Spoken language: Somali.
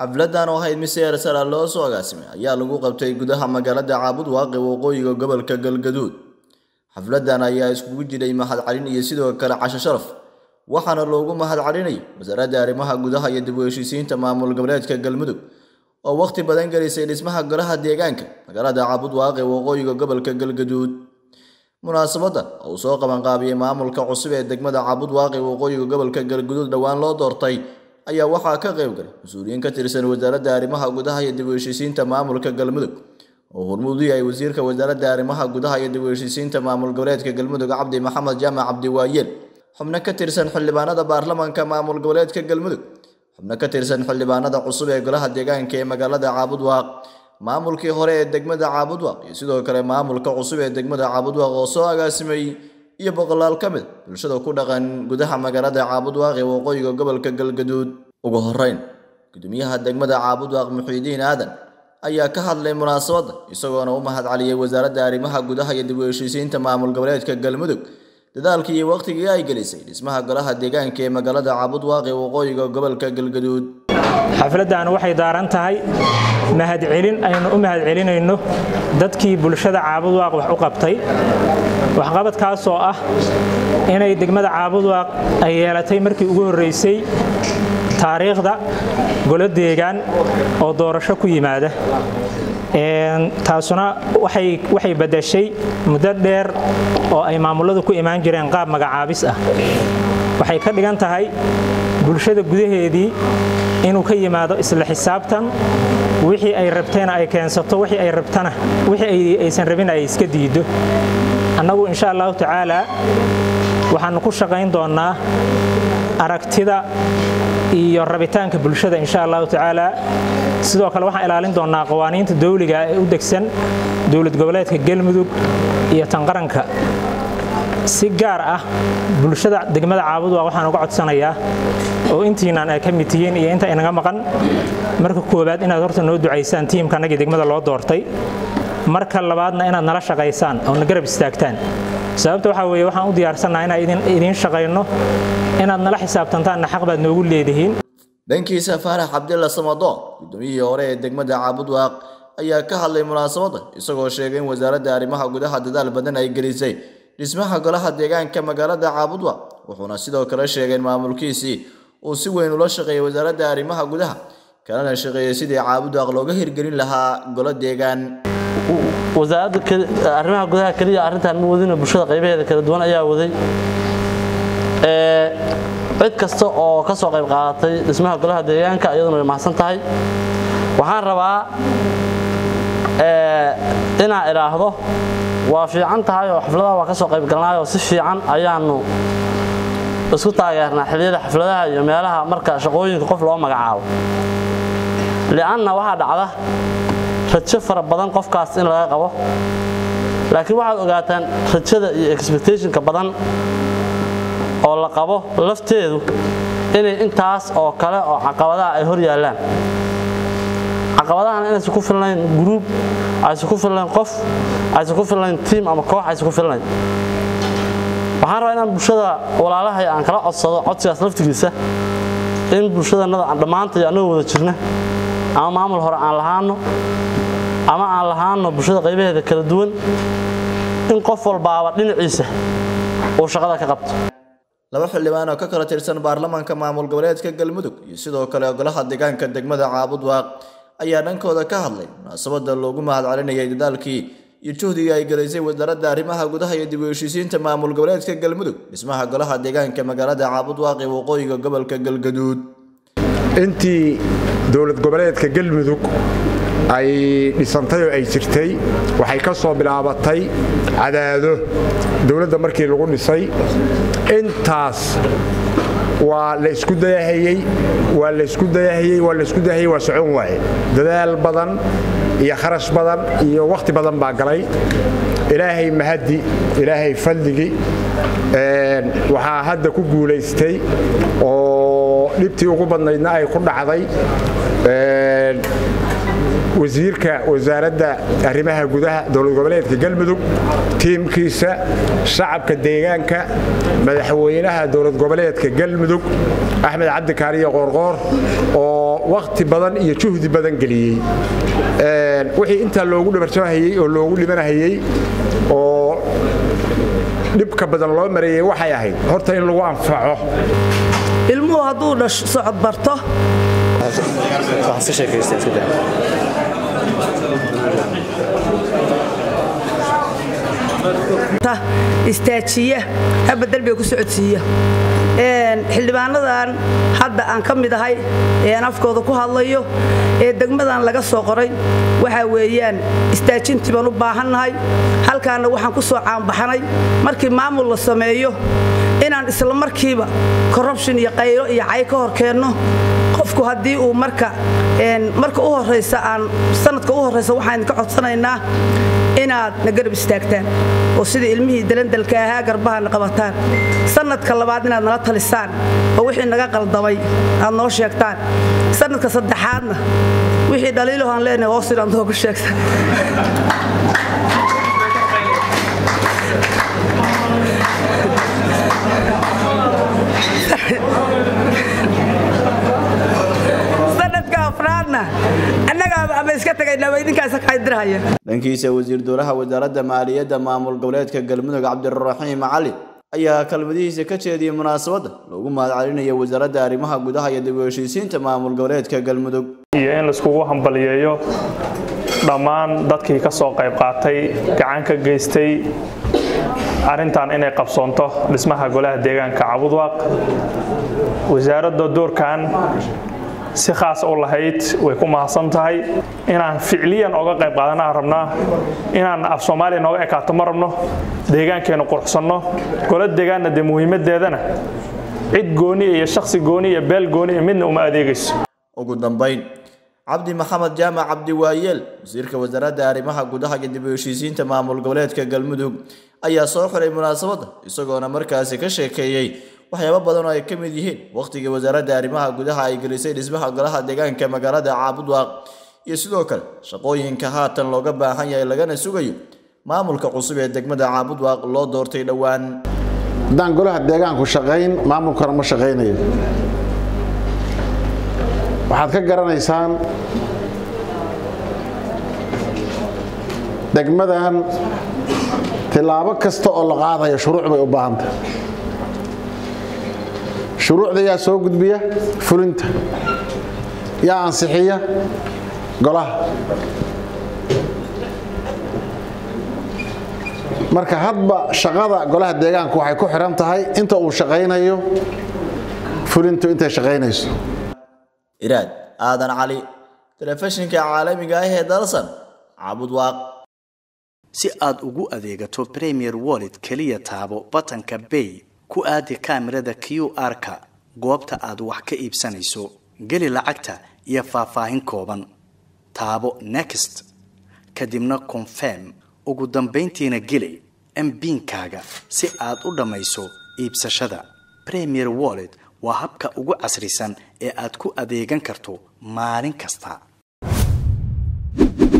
xafladan oo ahayd mid seer sara loo soo agaasimay ayaa lagu qabtay gudaha magaalada caabud waaqi waqooyiga gobolka galgaduud xafladan ayaa iskugu jiray mahadcelin iyo sidoo kale casho sharaf waxaana loogu mahadcelinayay wasaaradda arrimaha gudaha iyo dib u heshiisiinta maamul goboleedka galmudug oo wakhti badan gelisay dhismaha golaha deegaanka magaalada caabud waaqi waqooyiga gobolka galgaduud munaasabadda oo uu soo qabanqaabiyey maamulka cusub ee degmada caabud waaqi waqooyiga gobolka galgaduud dhowaan loo doortay ayaa waxaa ka qayb galay mas-uuliyiin ka tirsan wasaaradda arrimaha gudaha iyo dib u heshiisiinta maamulka galmudug oo hormuud u yahay wasiirka wasaaradda arrimaha gudaha iyo dib u heshiisiinta maamul goboleedka galmudug cabdi maxamed jaamac cabdiwaayeel xubno ka tirsan xildhibaanada baarlamanka maamul goboleedka galmudug xubno ka tirsan xildhibaanada cusub ee golaha deegaanka ee magaalada caabud waaq maamulkii hore ee degmada caabud waaq iyo sidoo kale maamulka cusub ee degmada caabud waaq oo soo agaasimay iyo boqolaal ka mid bulshada ku dhaqan gudaha magaalada caabud waaq ee waqooyiga gobolka galgaduud ugu horeyn gudoomiyaha degmada caabud waaq muxiidiin aadan ayaa ka hadlay munaasabadda isagoona u mahadceliyey wasaaradda arrimaha gudaha iyo dib u heshiisiinta maamul goboleedka galmudug dadaalkii iyo wakhtigii ay gelisay dhismaha golaha deegaanka ee magaalada caabud waaq ee waqooyiga gobolka galgaduud xafladdan waxay daaran tahay mahadcelin aynu u mahadcelinayno dadkii bulshada caabud waaq wax u qabtay waxqabadkaasoo ah inay degmada caabud waaq ay yeelatay markii ugu horreysay taariikhda golo deegaan oo doorasho ku yimaada taasuna waxay badashay muddo dheer oo ay maamuladu ku imaan jireen qaab magacaabis ah waxay ka dhigan tahay bulshada gudaheedii inuu ka yimaado isla xisaabtan wixii ay rabtayna ay keensato wixii ay rabtana wixii aysan rabin ay iska diiddo annagu insha allahu tacaalaa waxaannu ku shaqayn doonnaa aragtida iyo rabitaanka bulshada insha allahu tacaalaa sidoo kale waxaan ilaalin doonnaa qawaaniinta dawliga ee u degsan dowlad goboleedka galmudug iyo tanqaranka si gaar ah bulshada degmada caabud waa waxaan uga codsanayaa oo intiinaan ay ka mid tihiin iyo inta inaga maqan marka koowaad inaad horta noo ducaysaan tiimkanagii degmada loo doortay marka labaadna inaad nala shaqaysaan oo na garab istaagtaan sababta waxaa weeye waxaan u diyaarsannaha inaan idiin shaqayno inaad nala xisaabtantaanna xaq baad noogu leedihiin dhankiisa faarax cabdilla samadoon gudoomiyihii hore ee degmada caabud waaq ayaa ka hadlay munaasabadda isagoo sheegay in wasaaradda arrimaha gudaha dadaal badan ay gelisay dhismaha golaha deegaanka magaalada caabud waaq wuxuuna sidoo kale sheegay in maamulkiisii uu si weyn ula shaqeeyay wasaaradda arrimaha gudaha kalena shaqeeyay sidii caabud waaq looga hirgelin lahaa golo deegaan wasaaradda arrimaha gudaha keliya arrintan ma wadina bulshada qaybaheeda kala duwan ayaa waday cid kasta oo ka soo qayb qaadatay dhismaha golaha deegaanka iyaduna way mahadsan tahay waxaan rabaa inaan idhaahdo waa fiican tahay oo xafladaha waa ka soo qayb galnaayoo si fiican ayaannu isku taageernaa xilliyada xafladaha iyo meelaha marka shaqooyinka qof loo magacaabo li'anna waxaa dhacda rajo fara badan qofkaas in laga qabo laakiin waxaad ogaataan rajada iyo expectationka badan oo la qabo lafteedu inay intaas oo kale oo caqabadaha ay hor yaallaan caqabadahan inaysan ku filnayn gruub aysan ku filnayn qof aysan ku filnayn tiim ama koox aysan ku filnayn waxaan rabaa inaan bulshada walaalahay aan kala codsado codsigaas laftigiisa in bulshadannada aan dhammaantay annagoo wada jirna ama maamul hore aan lahaano ama aan lahaano bulshada qaybaheeda kala duwan in qof walbaaba dhinaciisa uu shaqada ka qabto laba xildhibaan oo ka kala tirsan baarlamanka maamul goboleedka galmudug iyo sidoo kale golaha deegaanka degmada caabud waaq ayaa dhankooda ka hadlay munaasabadda loogu mahadcelinayay dadaalkii iyo juhdigii ay gelaysay wasaaradda arrimaha gudaha iyo dib u heshiisiinta maamul goboleedka galmudug dhismaha golaha deegaanka magaalada caabud waaq ee waqooyiga gobolka galgaduud intii dowlad goboleedka galmudug ay dhisantay oo ay jirtay waxay ka soo bilaabatay cadaado dowladda markii lagu dhisay intaas waa la isku dayahayey waa la isku dayahayey waa la isku dayahayey waa socon waaye dadaal badan iyo kharash badan iyo wakhti badan baa galay ilaahay mahaddi ilaahay fadligii waxaa hadda ku guulaystay oo dhibtii ugu badnaydna ay ku dhacday wasiirka wasaaradda arrimaha gudaha dowlad goboleedka galmudug tiimkiisa shacabka deegaanka madaxweynaha dowlad goboleedka galmudug axmed cabdi kaariye qoorqoor oo wakhti badan iyo juhdi badan geliyey wixii intaa loogu dhabarjabahayey oo loogu dhimanahayey oo dhibka badan loo mareeyey waxay ahayd horta in lagu anfaco ilmuhu hadduu dhash socod barto istaajiya haba dalbiga ku socodsiiya xildhibaanadan hadda aan ka mid ahay ee aan afkooda ku hadlayo ee degmadan laga soo qoray waxaa weeyaan istaajintii baan u baahannahay halkaanna waxaan ku soo caanbaxanay markii maamul la sameeyo inaan isla markiiba korrubshin iyo qaylo iyo cay ka hor keenno qofku haddii uu marka marka u horraysa aan sanadka u horraysa waxaan idinka codsanaynaa inaad na garab istaagtaan oo sida ilmihii dalandalka ahaa garbahana qabataan sanadka labaad inaad nala talisaan oo wixii naga qaldamay aad noo sheegtaan sanadka saddexaadna wixii dhaliilohaan leenahay hoos inaad noogu sheegtaan sanadka afraadna annagaaba ama iska tagaynaa idinkaas kadirhaya dhankiisa wasiir dowlaha wasaaradda maaliyadda maamul goboleedka galmudug cabdiraxiim cali ayaa kalmadihiisa ka jeediyey munaasabadda loogu mahadcelinayo wasaaradda arrimaha gudaha iyo dib u heshiisiinta maamul goboleedka galmudug iyo in laiskugu hambaliyeeyo dhammaan dadkii ka soo qayb qaatay gacan ka geystay arrintan inay qabsoonto dhismaha golaha deegaanka cabudwaaq wasaaradda doorkan si khaas u lahayd way ku mahadsan tahay inaan ficliyan oga qayb qaadanaan rabnaa inaan af soomaaliya nooga ekaato ma rabno deegaankeennu quruxsanno gola deegaanna dee muhiimadeedana cid gooni iyo shakhsi gooni iyo beel gooni iyo midna uma adeegayso ugu dambayn cabdi maxamed jaamac cabdi waayeel wasiirka wasaaradda arrimaha gudaha iyo dib u heshiisiinta maamul goboleedka galmudug ayaa soo xiray munaasabadda isagoona markaasi ka sheekeeyey waxyaabo badan oo ay ka mid yihiin wakhtigii wasaaradda arrimaha gudaha ay gelisay dhismaha golaha deegaanka magaalada caabudwaaq iyo sidoo kale shaqooyinka haatan looga baahan yahay lagana sugayo maamulka cusub ee degmada caabudwaaq loo doortay dhowaan haddaan golaha deegaanku shaqayn maamulkana ma shaqaynayo waxaad ka garanaysaan degmadan tilaabo kasta oo la qaadayo shuruuc bay u baahantahay shuruucda yaa soo gudbiya fulinta yaa ansixiya golaha marka hadba shaqada golaha deegaanku waxay ku xihan tahay inta uu shaqaynayo fulintu intay shaqaynayso iraad aadan cali telefishinka caalamiga ah ee dalsan caabudwaaq si aad ugu adeegato premier wallet keliya taabo batanka bay ku aadi kaamirada q r-ka goobta aad wax ka iibsanayso geli lacagta iyo faahfaahin kooban taabo next kadibna confirm ugu dambayntiina geli mbiinkaaga si aad u dhammayso iibsashada premier wallet waa habka ugu casrisan ee aad ku adeegan karto maalin kasta